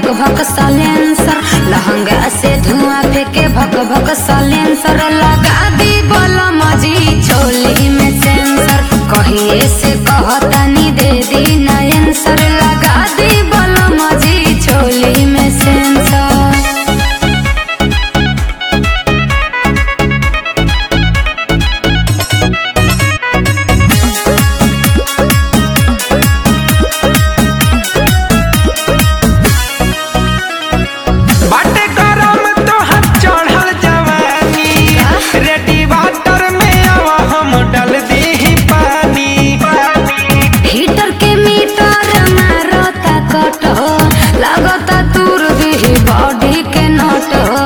भक सालेंसर लहंगा से धुआं फेंके भक भक सालेंसर लगा दी बलम जी चोली में सेंसर कहिए से कहतानी दे दी नयन सर लगा दी बलम जी चोली में सेंसर बाटे गरम तोहर चढ़ल जवानी रेडी वाटर में आवा हम डल दी पानी हीटर के मीटर मारता कट हो लगता दूर दी बॉडी के नट हो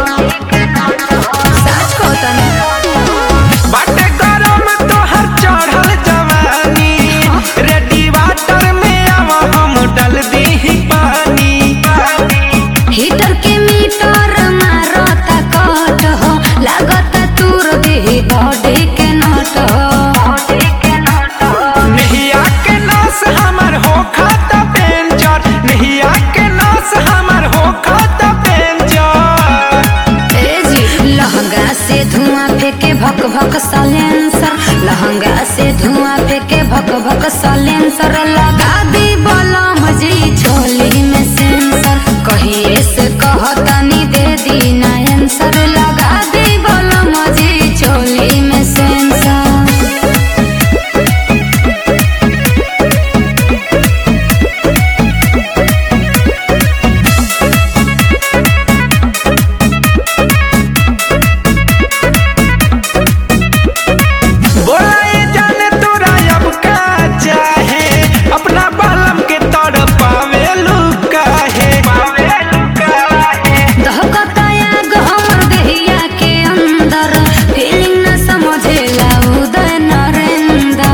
सच कहतनी बाटे गरम तोहर चढ़ल जवानी रेडी वाटर में आवा हम डल दी पानी हीटर के मीटर मारता कट हो लगता दूर दी बॉडी के नट हो नहिया के नास हमर हो खाता पेंचर नहिया के नास हमर हो खाता पेंचर ए जी लहंगा से धुआं फेंके भक भक सालेंसर लहंगा से धुआं फेंके भक भक सालेंसर लगा दी बलम जी चोली में सेंसर कहिए से कहतानी दे दी नयन सर लगा दी बलम जी चोली में सेंसर बोला ये जाने तोरा अब का चाहे अपना बालम के तड़ पावे लुका है पावे लुका है दहकता आग हमर देहिया के अंदर फीलिंग न समझेला उदय नरेंद्र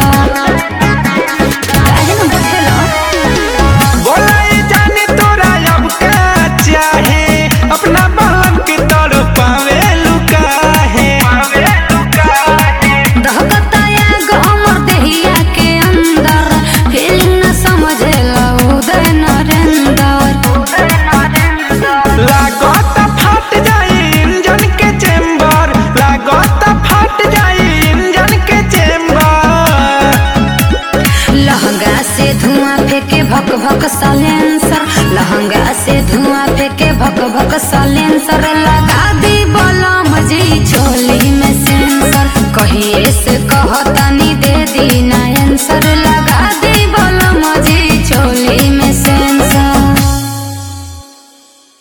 काहे न बुझेला बोला ये जाने तोरा अब का चाहे अपना बालम के तड़ पावे लुका है पावे लुका है दहकता आग हमर देहिया के अंदर फीलिंग न समझेला उदय नरेंद्र लागत फट जाए इंजन के चेंबर लागत फट जाए इंजन के चेंबर लहंगा से धुआं फेंके भक भक सालेंसर लहंगा से धुआं फेंके भक भक सालेंसर